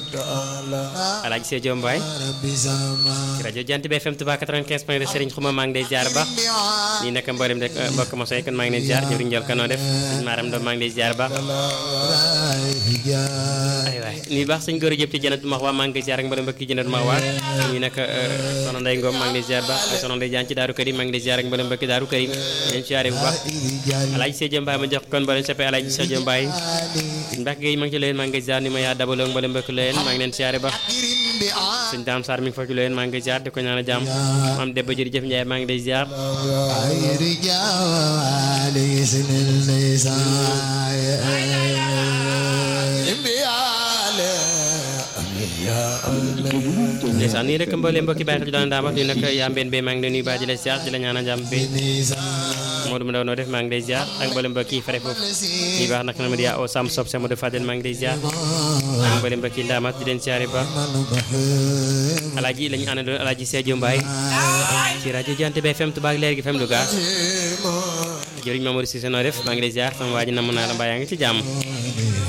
Alaaji Seydou Mbaye ci rajo Jant bi FM Touba 95 point de Serigne Xuma maa ngi lay ziar baax nii naka mboolem rek mbokk ma soy kon maa ngi leen ziar jëwriñ Ndiol kanoo def sëñ Maram Ndom maa ngi lay ziar baax ay waay nii baax sëñ góor jëpp ci jënat max waa maa ngi koy ziar ak mboolem mbokk yi jënat max waa nii naka soxna Ndey Ngom maa ngi lay ziar baax ak soxna Ndey Jaan ci Daaru Karim maa ngi lay ziar ak mboolem mbokk Daaru Karim leen ziare bu baax Alaaji Seydou Mbaye ma jox kon mboolem soppe Alaaji Seydou Mbaye Mbacke Gueye maa ngi ci leen maa ngi ziar ni ma yaa dabaloo mboolem mbokk leen maa ngi leen ziare baax sëñ Dame Sarr mi ngi fa ci leen maa ngi koy ziar di ko ñaan a jàmm maam Debba jërëjëf Ndiaye maa ngi lay ziar ndeysaan nii rek mboolee mbokki bàyyi xel daan daa wax ni nag yaa mbeen bee maa ngi lay nuyu baax di la ziar di la ñaan a jàmm bi Modou Ndaw noo def maa ngi lay ziar ak mboolee mbokki yi fare foofu ñuy baax nag na ma di yaa o sam sob sama de Fadel maa ngi lay ziar ak mboolee mbokki ndaamat di leen ziar ba alaaji lañu àndaloon alaaji Seydou Mbaye ci rajo Jant bi FM Touba ak leer gi FM Louga jëriñ Mamadou Cissé noo def maa ngi lay ziar sama waa ji namm naa la mbaa yaa ngi ci jàmm